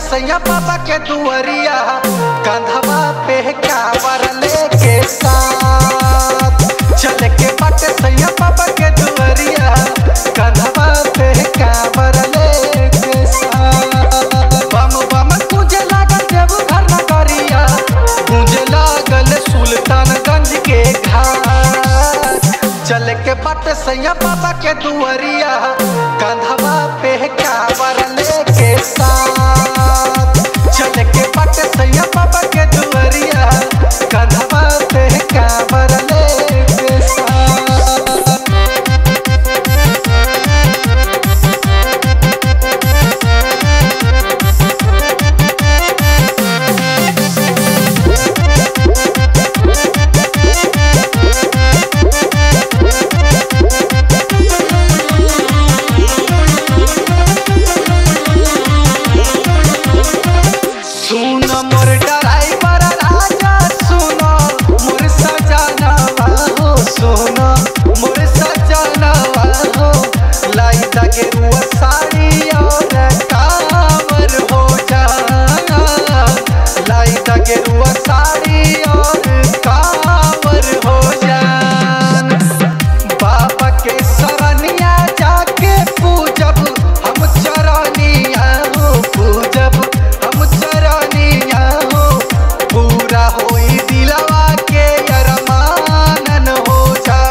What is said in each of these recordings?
सैया बाबा के दुआरिया कंधवा पे कावर लेके साथ चल के बट सैया बाबा के दुआरिया कंधवा पे कावर लेके साथ बम बम तुझे लागल देव घर न करिया तुझे लागल सुल्तानगंज के घाट चल के बट सैया बाबा के दुआरिया कंधवा पे कावर लेके साथ चल के बट सैया बाबा के दुआरिया कंधवा पे कावर लेके साथ सुन मोर ड्राइवर राजा सुन मोर सजनवा हो सुन मोर सजनवा हो लाई दगे रुआ साड़ी और कावर हो जा लाई दगे रुआ साड़ी और कावर हो जा बाबा के सरनिया जाके पूजब हम चरनिया हो पूजब हम चरनिया हो पूरा होई दिलवा के अरमानन हो जा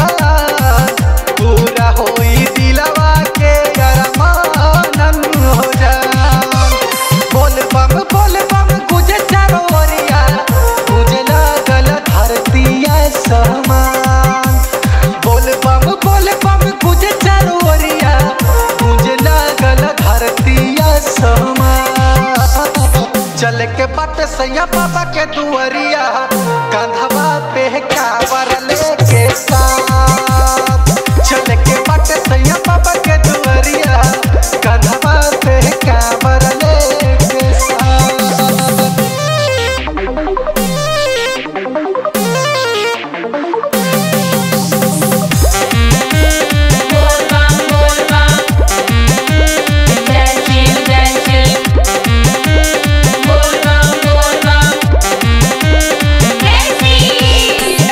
पूरा होई दिलवा के अरमानन हो जा बोल बम बोल बम गुजे चारो ओरिया गुजे लागल धरतिया समान बोल बम बोल बम गुजे चारो ओरिया गुजे लागल धरतिया समान चल के बट सैया बाबा के दुआरिया कंधवा पे कावर लेके साथ चल के बट सैया बाबा के दुआरिया कंधवा पे कावर लेके साथ बोल बम बोल बम जय शिव जय शिव बोल बम बोल बम जय शिव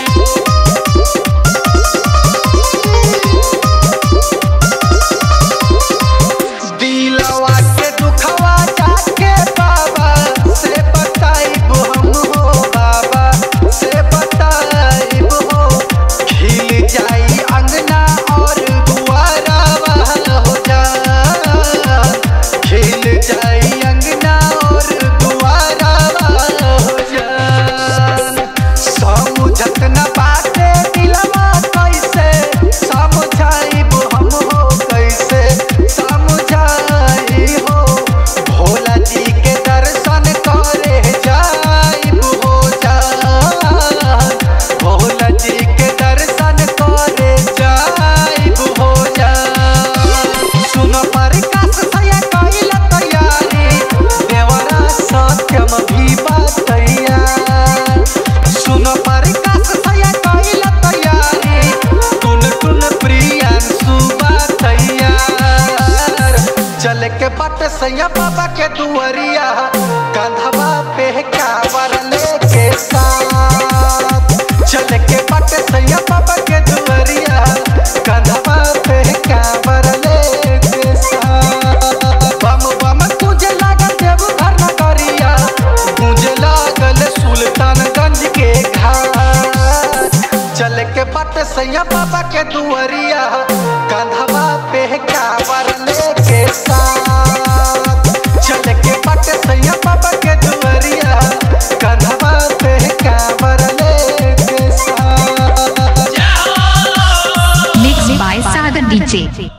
दिलवा के दुखवा जाके बाबा से बताइब हम हो बाबा से बताइब हो खिल जाई अंगना और दुआरा हो जा खिल जाई अंगना और दुआरा हो जा समझत न बाटे दिलवा कैसे समझाइब हम हो कैसे समझाई हो भोला जी के दर्शन करे जाइब हो जा भोला जी के दर्शन करे जाइब हो जा सुन पर कास सया कइल तैयारी देवरा सत्यम भी बतैया सुन पर कास सया कइल तैयारी टुन टुन प्रियांशु बतैया चल के बट सैया बाबा के दुआरिया कंधवा पे कावर लेके साथ चल के बट सैया बाबा के दुआरिया कंधवा पे कावर लेके साथ बम बम तुझे लागल देव घर न करिया तुझे लागल सुल्तानगंज के घाट चल के बट सैया बाबा के दुआरिया कंधवा पे कावर लेके साथ चल के बट सैया बाबा के दुआरिया कंधवा पे कावर लेके साथ Mixed by Sagar DJ.